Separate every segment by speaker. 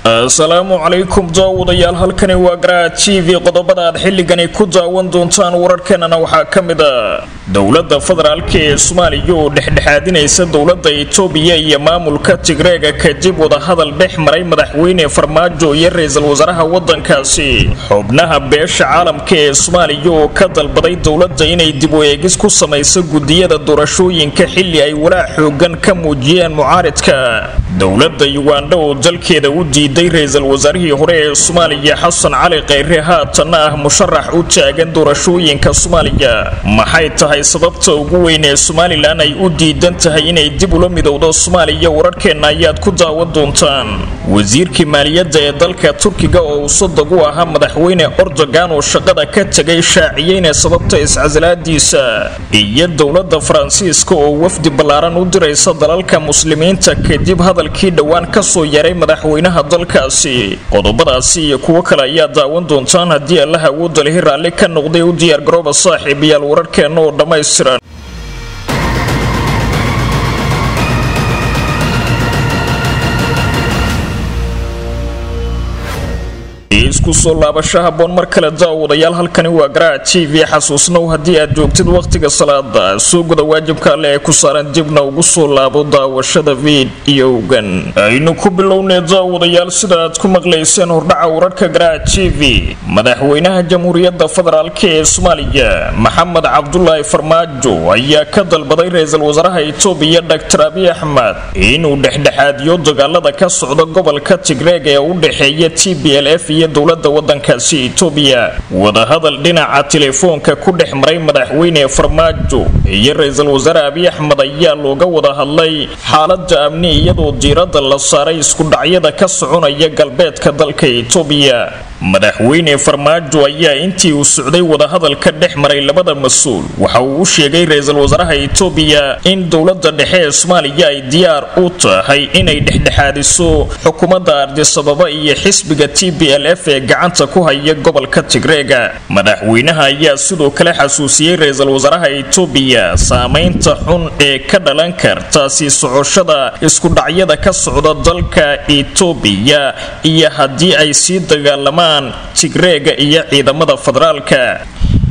Speaker 1: asalaamu calaykum daawadayaal halkani waa garaa t v qodobada aad xilligani ku daawan doontaan wararkeenana waxaa ka mid a dowladda federaalk ee soomaaliya oo dhexdhexaadinaysa dowladda itoobiya iyo maamulka tigreega kadib wadahadal dhex maray madaxweyne farmaajo iyo ra-iisul wasaaraha wadankaasi xubnaha beesha caalamka ee soomaaliya oo ka dalbaday dowladda inay dib u eegis ku samayso gudiyada doorashooyinka xilli ay walaac xoogan ka muujiyeen mucaaridka dowladda yugandha oo dalkeeda u diiday ra-iisul wasaarihii hore ee soomaaliya xasan cali kheyre haatanna ah musharax u taagan doorashooyinka soomaaliya maxay tahay sababta ugu weyn ee somalilan ay u diidan tahay inay dib ula midowdo soomaaliya wararkeenna ayaad ku daawan doontaan wasiirkii maaliyadda ee dalka turkiga oo uu sadag u ahaa madaxweyne ordogan oo shaqada ka tegay shaaciyeyna sababta iscasilaadiisa iyo dowladda faransiiska oo wafdi ballaaran u diraysa dalalka muslimiinta kadib hadalkii dhowaan kasoo yaray madaxweynaha dalkaasi qodobadaasi iyo kuwo kale ayaa daawan doontaan haddii allaha awoodda lihi raalli ka noqday u diyaargarooba saaxiibayaal wararkeenna oo dhammaystiran isku soo laabasho haboon mar kale daawadayaal halkani waa garaac t v xasuusnow haddii aad joogtid wakhtiga salaada soo guda waajibka alle ee ku saaran dibna ugu soo laabo daawashada fiidiyowgan aynu ku bilownay daawadayaal sida aad ku maqlayseen hordhaca wararka garaac t v madaxweynaha jamhuuriyadda federaalk ee soomaaliya maxamed cabdulaahi farmaajo ayaa ka dalbaday ra-iisul wasaaraha itoobiya dor abiy axmed inuu dhexdhexaadiyo dagaalada ka socda gobolka tigreeg ee u dhexeeya t b l f iyo dowlada wadankaasi itoobiya wadahadal dhinaca telefoonka ku dhex maray madaxweyne farmaajo iyo ra-iisul wasaare abiy axmed ayaa looga wada hadlay xaalada amni iyadoo diiradda la saaray iskudhacyada ka soconaya galbeedka dalka itoobiya madaxweyne farmaajo ayaa intii uu socday wadahadalka dhex maray labada mas-uul waxa uu u sheegay ra-iisul wasaaraha itoobiya in dowlada dhexe ee soomaaliya ay diyaar u tahay inay dhexdhexaadiso xukuumadda ardisababa iyo xisbiga t b l f ee gacanta ku haya gobolka tigreega madaxweynaha ayaa sidoo kale xasuusiyey ra-iisul wasaaraha itoobiya saamaynta xun ee ka dhalan karta sii socoshada iskudhacyada ka socda dalka itoobiya iyo haddii ay sii dagaalamaan tigreega iyo ciidamada federaalka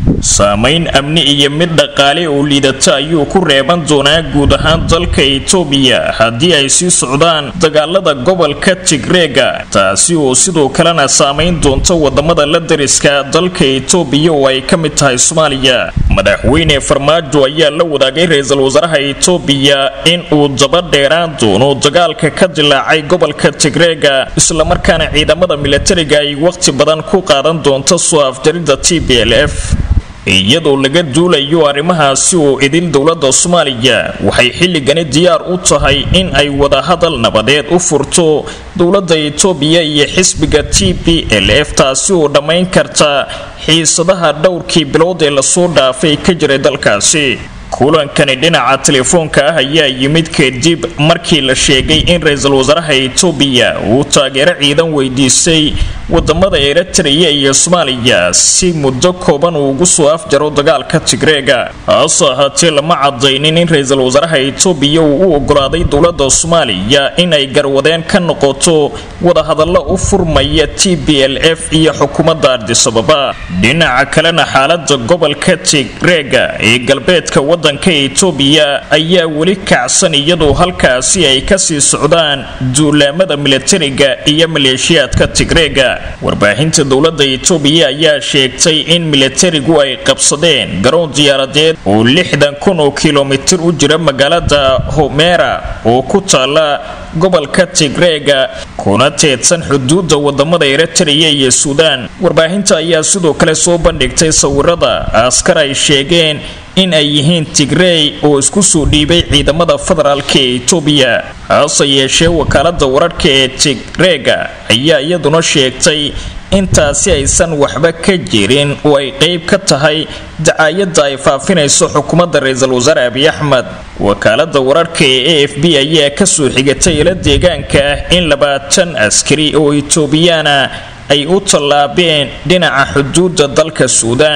Speaker 1: saamayn amni iyo mid dhaqaale oo liidata ayuu ku reeban doonaa guud ahaan dalka itoobiya haddii ay sii socdaan dagaalada gobolka tigreega taasi oo sidoo kalena saamayn doonta wadamada la dariska dalka itoobiya oo ay ka mid tahay soomaaliya madaxweyne farmaajo ayaa la wadaagay ra-iisul wasaaraha itoobiya in uu daba dheeraan doono dagaalka ka dilaacay gobolka tigreega islamarkaana ciidamada milatariga ay waqti badan ku qaadan doonto soo afjaridda t b l f iyadoo laga duulayo arrimahaasi oo idil dowladda soomaaliya waxay xilligani diyaar u tahay in ay wadahadal nabadeed u furto dowladda itoobiya iyo xisbiga t b l f taasi oo dhammayn karta xiisadaha dhowrkii bilood ee lasoo dhaafay ka jiray dalkaasi kulankani dhinaca telefoonka ah ayaa yimid kadib markii la sheegay in ra-iisul wasaaraha itoobiya uu taageero ciidan weydiisay wadamada eritreya iyo soomaaliya si muddo kooban uu ugu soo afjaro dagaalka tigreega hase ahaatee lama cadaynin in ra-iisul wasaaraha itoobiya uu u ogolaaday dowlada soomaaliya in ay garwadeen ka noqoto wadahadallo u furmaya t b l f iyo xukuumadda ardisababa dhinaca kalena xaalada gobolka tigreega ee galbeedka wadanka itoobiya ayaa weli kacsan iyadoo halkaasi ay kasii socdaan duulaamada milatariga iyo maleeshiyaadka tigreega warbaahinta dowlada itoobiya ayaa sheegtay in milatarigu ay qabsadeen garoon diyaaradeed oo lixdan kun oo kilomitir u jira magaalada homera oo ku taala gobolka tigreega kuna teedsan xuduudda wadamada eritreya iyo suudaan warbaahinta ayaa sidoo kale soo bandhigtay sawirada askar ay sheegeen in ay yihiin tigrey oo isku soo dhiibay ciidamada federaalka ee itoobiya hase yeeshee wakaalada wararka ee tigreega ayaa iyaduna sheegtay intaasi aysan waxba ka jirin oo ay qeyb ka tahay dacaayadda ay faafinayso xukuumadda ra-iisul wasaare abiy axmed wakaalada wararka ee a f b ayaa kasoo xigatay ila deegaanka ah in labaatan askari oo itoobiyaana ay u tallaabeen dhinaca xuduudda dalka suudaan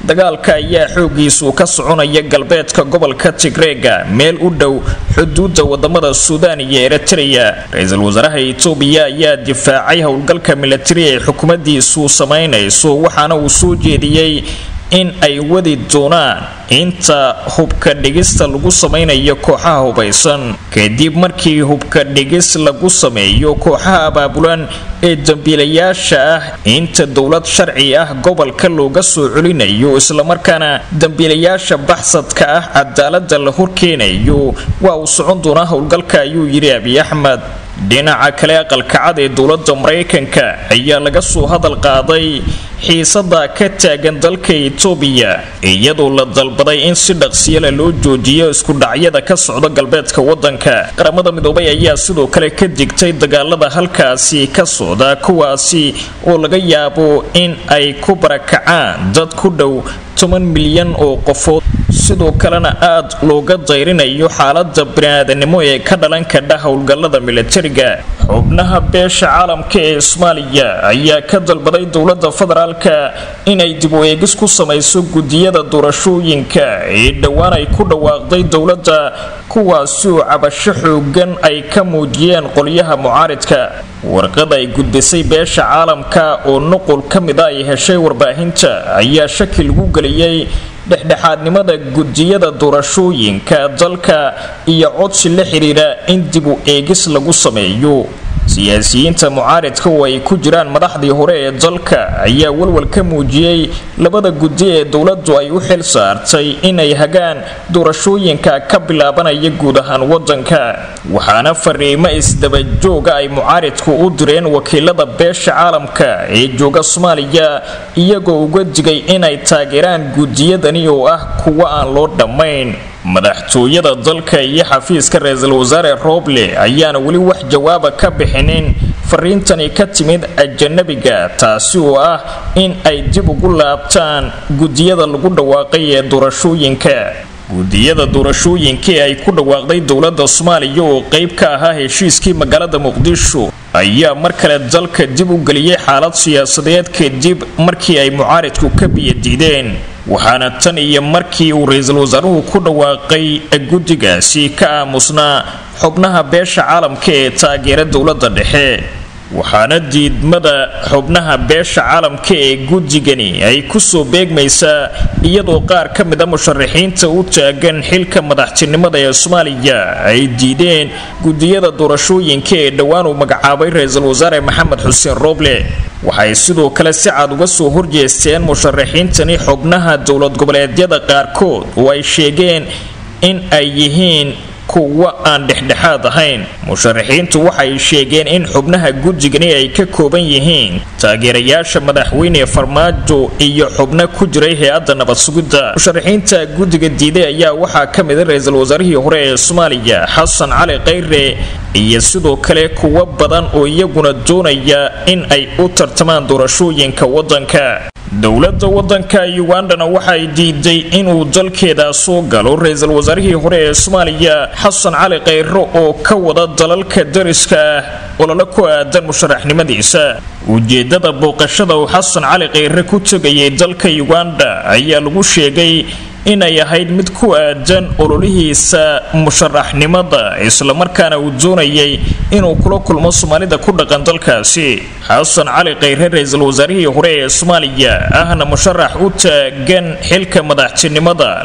Speaker 1: dagaalka ayaa xoogiisu ka soconaya galbeedka gobolka tigreega meel u dhow xuduudda wadamada suudaan iyo eritreya ra-iisul wasaaraha itoobiya ayaa difaacay howlgalka milatari ee xukuumaddiisu samaynayso waxaana uu soo jeediyey in ay wadi doonaan inta hubka dhigista lagu samaynayo kooxaha hubaysan kadib markii hubka dhigis lagu sameeyo kooxaha abaabulan ee dambiilayaasha ah inta dowlad sharci ah gobolka looga soo celinayo islamarkaana dambiilayaasha baxsadka ah cadaalada la horkeenayo waa uu socon doonaa howlgalka ayuu yidhi abiy axmed dhinaca kale aqalkacad ee dowlada maraykanka ayaa laga soo hadal qaaday xiisada ka taagan dalka itoobiya iyadoo la dalbaday in si dhaqsiyale loo joojiyo iskudhacyada ka socda galbeedka wadanka qaramada midoobay ayaa sidoo kale ka digtay dagaalada halkaasi ka socda kuwaasi oo laga yaabo in ay ku barakacaan dad ku dhow toban milyan oo qofood sidoo kalena aad looga dayrinayo xaalada baniaadanimo ee ka dhalan kadha howlgalada milatariga xubnaha beesha caalamka ee soomaaliya ayaa ka dalbaday dowlada federaalka inay dib u eegis ku samayso gudiyada doorashooyinka ee dhowaan ay ku dhawaaqday dowladda kuwaasi oo cabasho xoogan ay ka muujiyeen qolyaha mucaaridka warqad ay gudbisay beesha caalamka oo nuqul ka mid a ay heshay warbaahinta ayaa shaki lagu geliyey dhexdhexaadnimada gudiyada doorashooyinka dalka iyo codsi la xidhiidha in dib u eegis lagu sameeyo siyaasiyiinta mucaaridka oo ay ku jiraan madaxdii hore ee dalka ayaa walwal ka muujiyey labada gudi ee dowladdu ay u xil saartay inay hagaan doorashooyinka ka bilaabanaya guud ahaan wadanka waxaana fariimo isdabajooga ay mucaaridku u direen wakiilada beesha caalamka ee jooga soomaaliya iyagoo uga digay inay taageeraan gudiyadani oo ah kuwo aan loo dhammayn madaxtooyada dalka iyo xafiiska ra-iisul wasaare roble ayaana weli wax jawaaba ka bixinin fariintani ka timid ajanabiga taasi oo ah in ay dib ugu laabtaan gudiyada lagu dhawaaqay ee doorashooyinka gudiyada doorashooyinka ee ay ku dhawaaqday dowlada soomaaliya oo qeyb ka ahaa heshiiskii magaalada muqdisho ayaa mar kale dalka dib u geliyey xaalad siyaasadeed kadib markii ay mucaaridku ka biyadiideen waxaana tan iyo markii uu ra-iisul wasaaruhu ku dhawaaqay guddigaasi ka aamusnaa xubnaha beesha caalamka ee taageera dowladda dhexe waxaana diidmada xubnaha beesha caalamka ee guddigani ay kusoo beegmaysaa iyadoo qaar ka mid a musharaxiinta u taagan xilka madaxtinimada ee soomaaliya ay diideen gudiyada doorashooyinka ee dhowaan uu magacaabay ra-iisul wasaare maxamed xuseen roble waxay sidoo kale si cad uga soo horjeesteen musharaxiintani xubnaha dowlad goboleedyada qaarkood oo ay sheegeen in ay yihiin kuwa aan dhexdhexaad ahayn musharaxiintu waxay sheegeen in xubnaha guddigani ay ka kooban yihiin taageerayaasha madaxweyne farmaajo iyo xubno ku jiray hay-adda nabad sugidda musharaxiinta guddiga diiday ayaa waxaa ka mida ra-iisul wasaarihii hore ee soomaaliya xasan cali khayre iyo sidoo kale kuwo badan oo iyaguna doonaya in ay u tartamaan doorashooyinka waddanka dowladda waddanka ugandana waxay diiday inuu dalkeeda soo galo ra-iisul wasaarihii hore ee soomaaliya xasan cali khayro oo ka wada dalalka dariska ah olole ku aadan musharaxnimadiisa ujeedada booqashada uu xasan cali khayre ku tegayay dalka uganda ayaa lagu sheegay inay ahayd mid ku aadan ololihiisa musharaxnimada islamarkaana uu doonayay inuu kula kulmo soomaalida ku dhaqan dalkaasi xasan cali khayre ra-iisul wasaarihii hore ee soomaaliya ahna musharax u taagan xilka madaxtinimada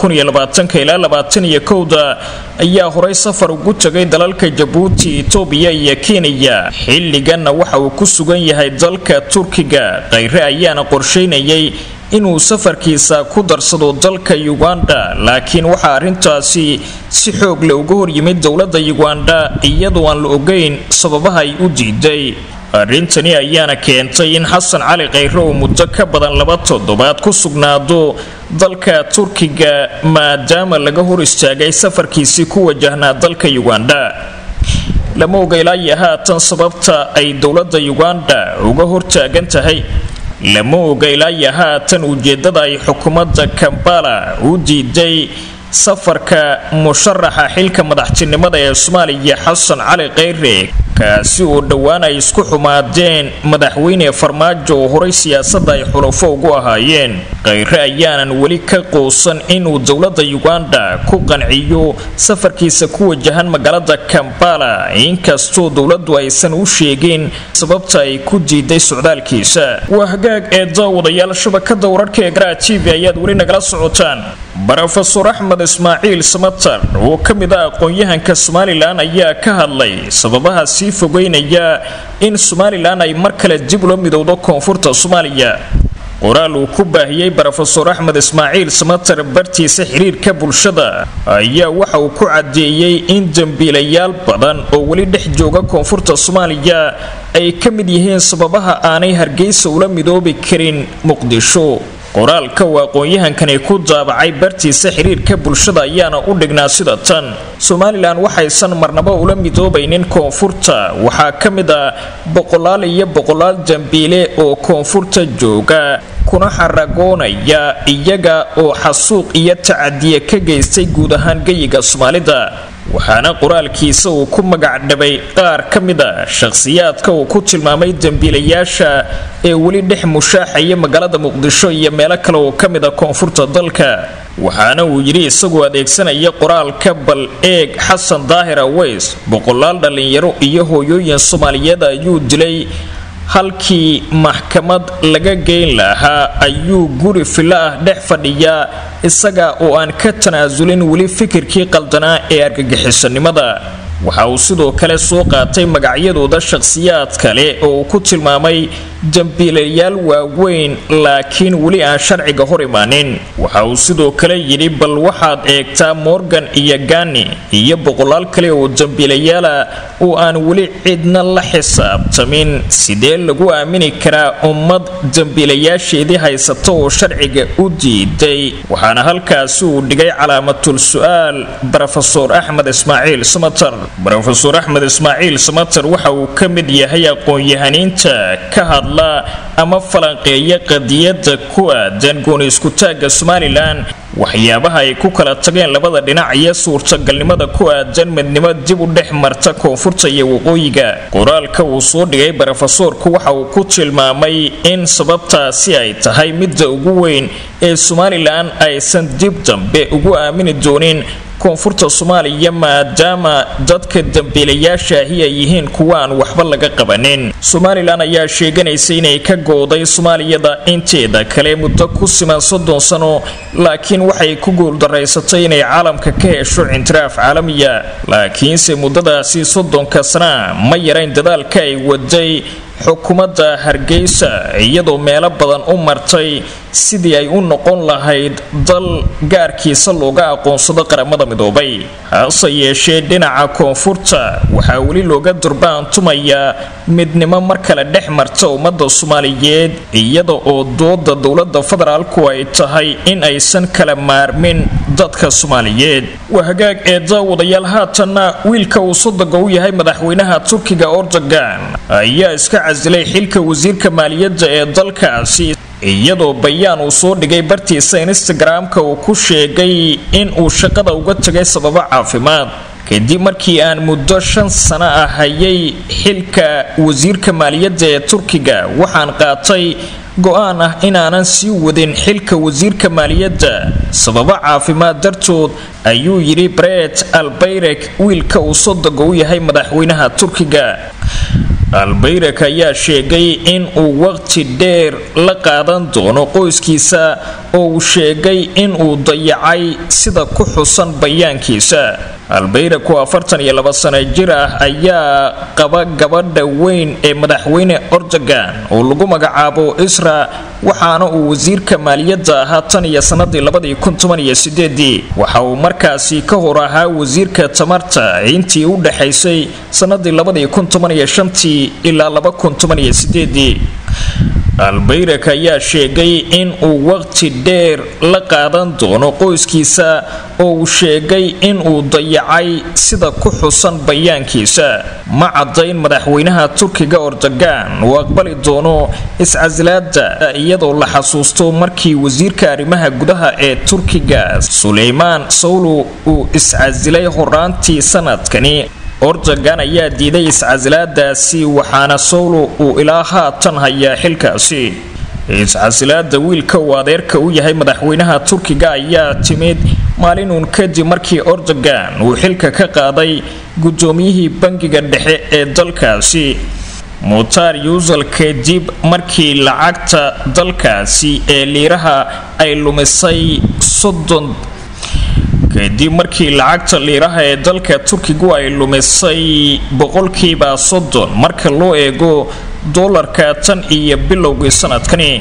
Speaker 1: ilaa labaataniyo kowda ayaa horey safar ugu tegay dalalka jabuuti itoobiya iyo kenya xilliganna waxa uu ku sugan yahay dalka turkiga khayre ayaana qorsheynayay inuu safarkiisa ku darsado dalka uganda laakiin waxaa arrintaasi si xoog le uga hor yimid dowladda uganda iyadoo aan la ogeyn sababaha ay u diiday arrintani ayaana keentay in xasan cali khayre uu muddo ka badan laba toddobaad ku sugnaado dalka turkiga maadaama laga hor istaagay safarkiisii ku wajahnaa dalka uganda lama oga ilaayo haatan sababta ay dowladda uganda uga hortaagan tahay lama oga ilaayo haatan ujeedada ay xukuumadda kambala u diiday safarka musharaxa xilka madaxtinimada ee soomaaliya xasan cali khayre kaasi oo dhowaan ay isku xumaadeen madaxweyne farmaajo oo horay siyaasadda ay xulafo ugu ahaayeen khayre ayaanan weli ka quusan inuu dowladda uganda ku qanciyo safarkiisa ku wajahan magaalada kambala inkastoo dowladdu aysan u sheegin sababta ay ku diiday socdaalkiisa waa hagaag ee daawadayaal shabakada wararka ee garaa t v ayaad weli nagala socotaan rofesor axmed ismaaciil samatar oo ka mid ah aqoon-yahanka somalilan ayaa ka hadlay sababaha sii fogeynaya in somalilan ay mar kale dib ula midowdo koonfurta soomaaliya qoraal uu ku baahiyey rofesor axmed ismaaciil samatar bartiisa xiriirka bulshada ayaa waxa uu ku cadeeyey in dembiilayaal badan oo weli dhex jooga koonfurta soomaaliya ay ka mid yihiin sababaha aanay hargeysa ula midoobi karin muqdisho qoraalka uu aqoon-yahankani ku daabacay bartiisa xiriirka bulshada ayaana u dhignaa sida tan somalilan waxaysan marnabo ula midoobaynin koonfurta waxaa ka mid ah boqolaal iyo boqolaal dambiile oo koonfurta jooga kuna xaragoonaya iyaga oo xasuuq iyo tacadiye ka geystay guud ahaan geyiga soomaalida waxaana qoraalkiisa uu ku magac dhabay qaar ka mid a shakhsiyaadka uu ku tilmaamay dembiilayaasha ee weli dhex mushaaxaya magaalada muqdisho iyo meelo kale oo ka mid a koonfurta dalka waxaana uu yidhi isagoo adeegsanaya qoraalka bal eeg xasan daahir aweys boqolaal dhallinyaro iyo hooyooyin soomaaliyeed ayuu dilay halkii maxkamad laga geyn lahaa ayuu guri filo ah dhex fadhiyaa isaga oo aan ka tanaasulin weli fikirkii qaldanaa ee argagixisanimada waxa uu sidoo kale soo qaatay magacyadooda shakhsiyaad kale oo uu ku tilmaamay dembiilayaal waaweyn laakiin weli aan sharciga hor imaanin waxa uu sidoo kale yidhi bal waxaad eegtaa morgan iyo gani iyo boqolaal kale oo dembiilayaala oo aan weli cidna la xisaabtamin sidee lagu aamini karaa ummad dembiilayaasheedii haysata oo sharciga u diiday waxaana halkaasi uu dhigay calaamatul su-aal rofesor axmed ismaaciil samatar rofesor axmed ismaaciil samatar waxa uu ka mid yahay aqoon-yahaniinta ka hadla ama falanqeeya qadiyada ku aadan gooni iskutaagga somalilan waxyaabaha ay ku kala tageen labada dhinac iyo suurtagalnimada ku aadan midnimo dib u dhex marta koonfurta iyo waqooyiga qoraalka uu soo dhigay rofesorku waxa uu ku tilmaamay in sababtaasi ay tahay midda ugu weyn ee somalilan aysan dib dambe ugu aamini doonin koonfurta soomaaliya maadaama dadka dambiilayaashaahi ay yihiin kuwa aan waxba laga qabanin somalilan ayaa sheeganaysa inay ka gooday soomaaliyada inteeda kale muddo ku siman soddon sano laakiin waxay ku guuldaraysatay inay caalamka ka hesho cintiraaf caalamiya laakiinse muddadaasi soddonka sana ma yarayn dadaalka ay waday xukuumadda hargeysa iyadoo meelo badan u martay sidii ay u noqon lahayd dal gaarkiisa looga aqoonsado qaramada midoobay hase yeeshee dhinaca koonfurta waxaa weli looga durbaantumayaa midnimo mar kale dhex marta ummadda soomaaliyeed iyada oo dooda dowladda federaalku ay tahay in aysan kala maarmin dadka soomaaliyeed waa hagaag ee daawadayaal haatanna wiilka uu sodoga u yahay madaxweynaha turkiga ordogan ayaa iska casilay xilka wasiirka maaliyadda ee dalkaasi iyadoo bayaan uu soo dhigay bartiisa instagram-ka uu ku sheegay in uu shaqada uga tegay sababo caafimaad kadib markii aan muddo shan sano ah hayay xilka wasiirka maaliyadda ee turkiga waxaan qaatay go-aan ah inaanan sii wadin xilka wasiirka maaliyadda sababo caafimaad dartood ayuu yidhi bret albayrek wiilka uu sodoga u yahay madaxweynaha turkiga albayrak ayaa sheegay in uu waqti dheer la qaadan doono qoyskiisa oo uu sheegay in uu dayacay sida ku xusan bayaankiisa albayrak oo afartan iyo laba sano jir ah ayaa qaba gabadha weyn ee madaxweyne ordogan oo lagu magacaabo isra waxaana uu wasiirka maaliyadda ahaa tan iyo sanadii labadii kun toban iyo sideedii waxa uu markaasi ka hor ahaa wasiirka tamarta intii u dhexaysay sanadii labadii kun toban iyo shantii ilaa laba kun toban iyo sideedii albayrak ayaa sheegay in uu waqti dheer la qaadan doono qoyskiisa oo uu sheegay in uu dayacay sida ku xusan bayaankiisa ma caddayn madaxweynaha turkiga ordogan uu aqbali doono iscasilaada iyadoo la xasuusto markii wasiirka arrimaha gudaha ee turkiga suleymaan sawlu uu iscasilay horaantii sanadkani ordogan ayaa diiday iscasilaadaasi waxaana sowlo uu ilaa haatan hayaa xilkaasi iscasilaada wiilka uu adeerka u yahay madaxweynaha turkiga ayaa timid maalinuun kadib markii ordogan uu xilka ka qaaday guddoomiyihii bangiga dhexe ee dalkaasi muutaar yuusal kadib markii lacagta dalkaasi ee liiraha ay lumisay soddon kadib markii lacagta liiraha ee dalka turkigu ay lumisay boqolkiiba soddon marka loo eego doolarka tan iyo bilowgii sanadkani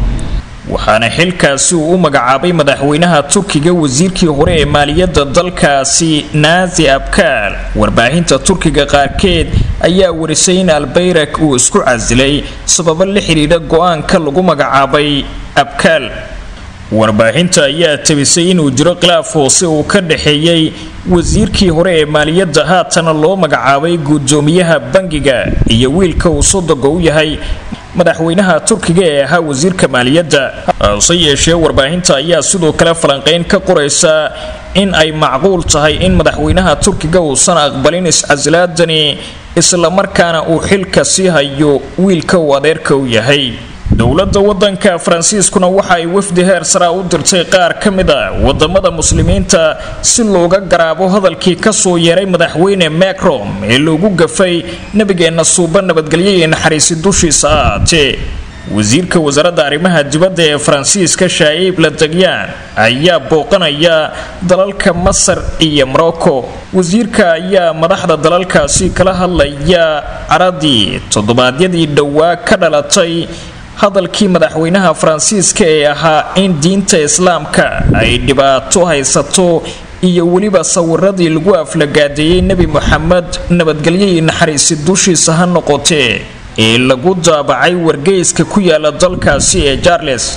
Speaker 1: waxaana xilkaasi uu u magacaabay madaxweynaha turkiga wasiirkii hore ee maaliyadda dalkaasi naasi abkaal warbaahinta turkiga qaarkeed ayaa warisay in albayrak uu isku casilay sababo la xidhiidha go-aanka lagu magacaabay abkaal warbaahinta ayaa tabisay inuu jiro khilaaf hoose uu ka dhaxeeyey wasiirkii hore ee maaliyadda haatana loo magacaabay guddoomiyaha bangiga iyo wiilka uu sodoga u yahay madaxweynaha turkiga ee ahaa wasiirka maaliyadda hase yeeshee warbaahinta ayaa sidoo kale falanqayn ka qoraysa in ay macquul tahay in madaxweynaha turkiga uusan aqbalin iscasilaadani islamarkaana uu xilka sii hayo wiilka uu adeerka u yahay dowladda wadanka faransiiskuna waxa ay wafdi heer saraa u dirtay qaar ka mid a wadamada muslimiinta si looga garaabo hadalkii kasoo yeeray madaxweyne macron ee loogu gafay nabigeenna suuba nabadgelyo iyo naxariisi dushiisa ahaatee wasiirka wasaaradda arrimaha dibadda ee faransiiska shaa'iib ladagyaan ayaa booqanaya dalalka masar iyo morocco wasiirka ayaa madaxda dalalkaasi kala hadlaya caradii toddobaadyadii dhowaa ka dhalatay hadalkii madaxweynaha faransiiska ee ahaa in diinta islaamka ay dhibaato haysato iyo weliba sawiradii lagu aflagaadeeyey nebi moxamed nabadgelyo iyo naxariisi dushiisa ha noqotee ee lagu daabacay wargeyska ku yaala dalkaasi ee charles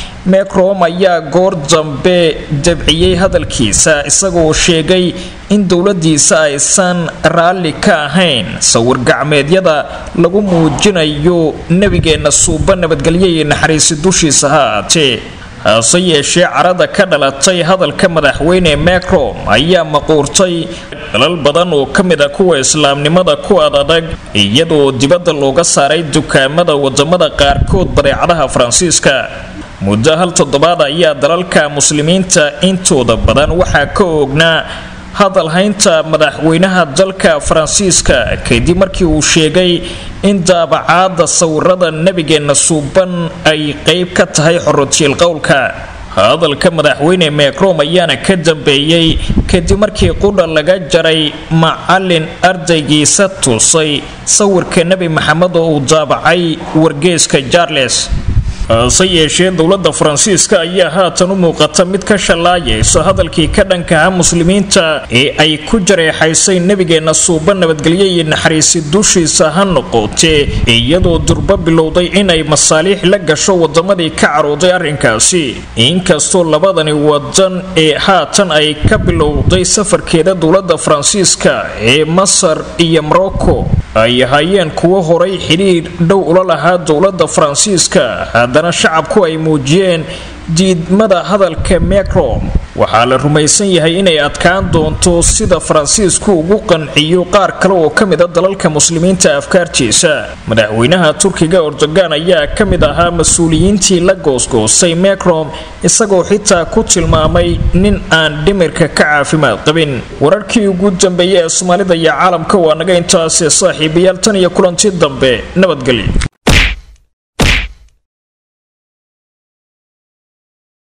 Speaker 1: mecrom ayaa goor dambe dabciyey hadalkiisa isagoo sheegay in dowladiisa aysan raalli ka ahayn sawir gacmeedyada lagu muujinayo nebigeenna suuba nabadgelyo iyo naxariisi dushiisa ha aatee hase yeeshee carada ka dhalatay hadalka madaxweyne macrom ayaa maquurtay dalal badan oo ka mid a kuwa islaamnimada ku ad adag iyadoo dibadda looga saaray dukaamada wadamada qaarkood badeecadaha faransiiska muddo hal toddobaad ayaa dalalka muslimiinta intooda badan waxaa ka oognaa hadalhaynta madaxweynaha dalka faransiiska kadib markii uu sheegay in daabacaada sawirada nebigeenna suuban ay qeyb ka tahay xorotiil qowlka hadalka madaxweyne macrom ayaana ka dambeeyey kadib markii qudha laga jaray macalin ardaygiisa tusay sawirka nebi maxamed oo uu daabacay wargeeska charles hase yeeshee dowladda faransiiska ayaa haatan u muuqata mid ka shallaayaysa hadalkii ka dhankaha muslimiinta ee ay ku jareexaysay nebigeenna suuba nabadgelyo iyo naxariisi dushiisa ha noqotee iyadoo durbo bilowday inay masaaliix la gasho wadamadii ka carooday arrinkaasi inkastoo labadani wadan ee haatan ay ka bilowday safarkeeda dowladda faransiiska ee masar iyo morocco ay ahaayeen kuwo horay xidhiidh dhow ula lahaa dowladda faransiiska haddana shacabku ay muujiyeen diidmada hadalka macrom waxaa la rumaysan yahay inay adkaan doonto sida faransiisku ugu qanciyo qaar kale oo ka mid a dalalka muslimiinta afkaartiisa madaxweynaha turkiga erdogan ayaa ka mid ahaa mas-uuliyiintii la goosgoostay macrom isagoo xitaa ku tilmaamay nin aan dhimirka ka caafimaad qabin wararkii ugu dambeeyey ee soomaalida iyo caalamka waa naga intaasee saaxiibayaal tan iyo kulanti dambe nabadgelyo